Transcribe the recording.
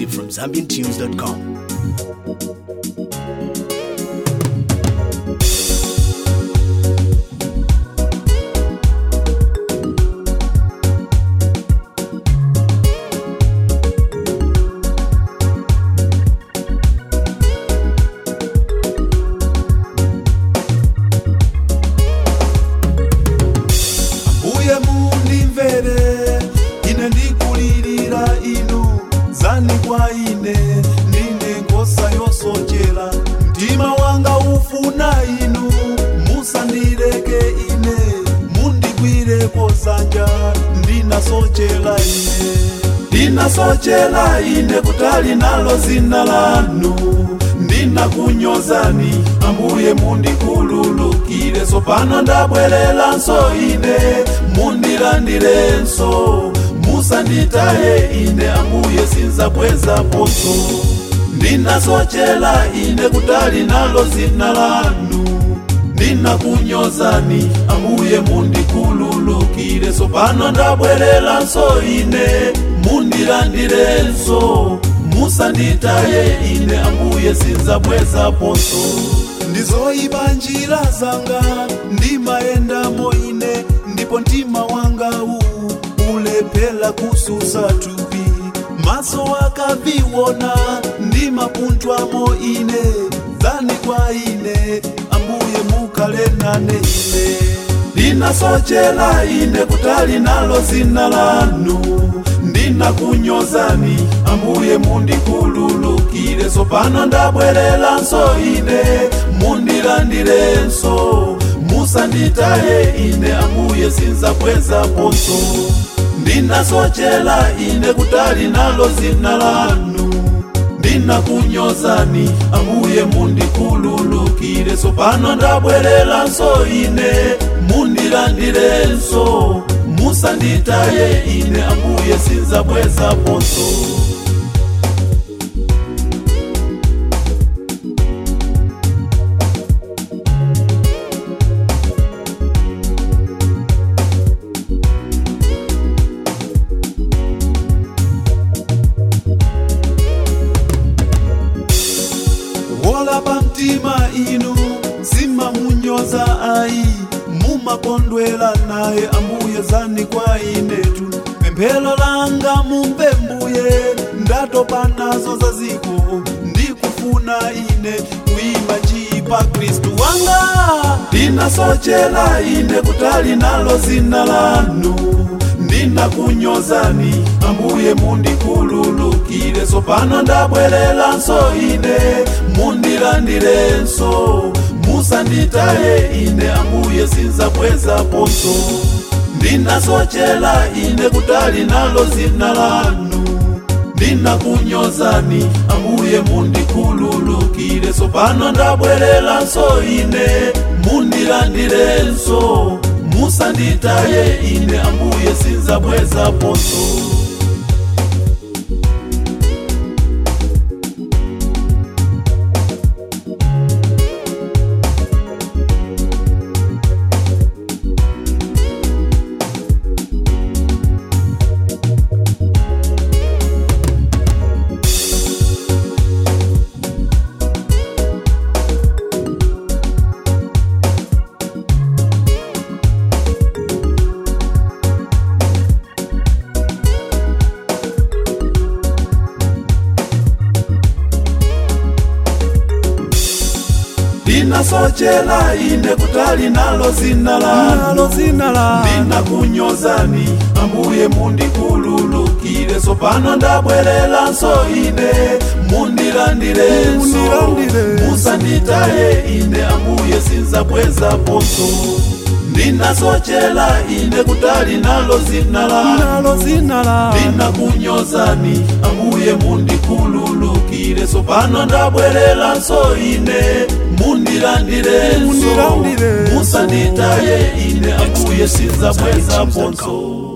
exclusive from ZambianTunes.com. uye mundimvere ine ndikulilira inu zani kwa ine ndine nkhosa yosochera mtima wanga ufuna inu musandileke ine mundigwireko zanja ndinasochera ine ndinasochera ine kutali nalo zina lanu ndinakunyozani ambuye mundikhululukire tsopano ndabwereranso ine mundilandirenso musanditaye ine ambuye sinzabwezaponso ndinasochera ine kutali nalo zina lanu ndinakunyozani ambuye mundikhululukire tsopano ndabwereranso ine mundilandirenso musanditaye ine ambuye sinzabwezaponso ndizoyipa njira zanga ndimayendamo ine ndipo mtima wanga uwu ulephera kususa thupi maso akaviwona ndimapunthwamo ine dzani kwa ine ambuye mukhale nane ine ndinasochera ine kutali nalo zina lanu ndinakunyozani ambuye mundikhululukire tsopano ndabwereranso ine mundilandirenso musanditaye ine ambuye sinzabwezaponso ndinasochera ine kutali nalo zina lanu ndinakunyozani ambuye mundikhululukire tsopano ndabwereranso ine mundilandirenso musanditaye ine ambuye sinzabwezaponso wolapa mtima inu simamunyoza ayi mumakondwera naye ambuye zani kwa inetu pemphero langa mumve mbuye ndatopa nazo zaziko ndikufuna ine kuimba chipa khristu wanga ndinasochera ine kutali nalo zina lanu ndinakunyozani ambuye mundikhululukire tsopano ndabwereranso ine mundilandirenso musanditaye ine ambuye sinzabwezaponso ndinasochera ine kutali nalo zina lanu ndinakunyozani ambuye mundikhululukire tsopano ndabwereranso ine mundilandirenso musanditaye ine ambuye sinzabwezaponso ndinasochera ine kutali nalo zina lanu ndinakunyozani ambuye mundikhululukire tsopano ndabwereranso ine mundilandirenso musanditaye ine ambuye sinzabwezaponso ndinasochera ine kutali nalo zina lanu ndinakunyozani ambuye mundikhululukire tsopano ndabwereranso ine mundilandirenso musanditaye ine ambuye sinzabwezaponso